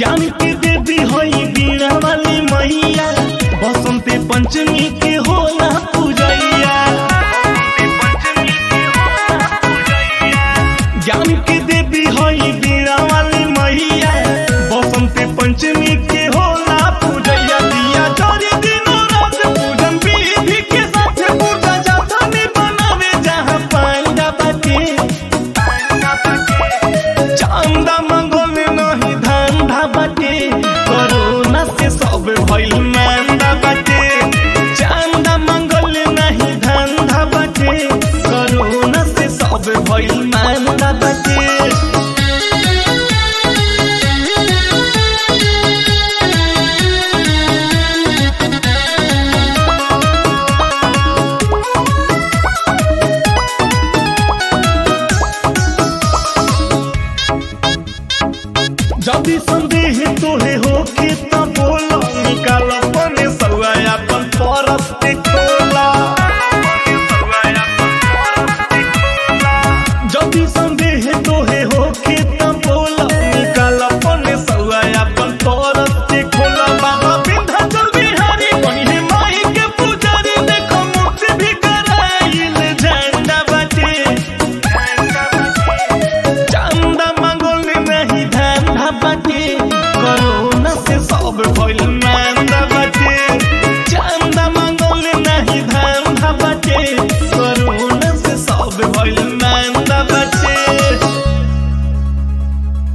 ज्ञान के देवी होई बीड़ा वाली मैया बसंते पंचमी के होला पूजैया ज्ञान के देवी होई बीड़ा वाली मैया बसंते पंचमी के होला पूजैया दिया चोरी दिनों रात पूजन विधि के साथ पूजा जाता में बनावे जहाँ पांडा बाटे चांदा मंगल नहीं धंधा बाटे कोरोना से सब भइल मांदा बाटे चांदा मंगल नहीं धंधा बाटे कोरोना से सब भइल मांदा बाटे जदि संदेह तोहे होके त बोला निकाल अपने सौआ अपन परस के खोला जदि संदेह तोहे होके त बोला निकाल अपने सौआ अपन परस के खोला बाबा विंध्याचल बिहारी बनिहे माई के पुजारी देखो मूर्ति भी कराइल झंडा बाटे चंदा मंगल नहीं धंधा बाटे कोरोना से सब भइल मांदा बाटे चंदा मंगल नहीं धंधा बाटे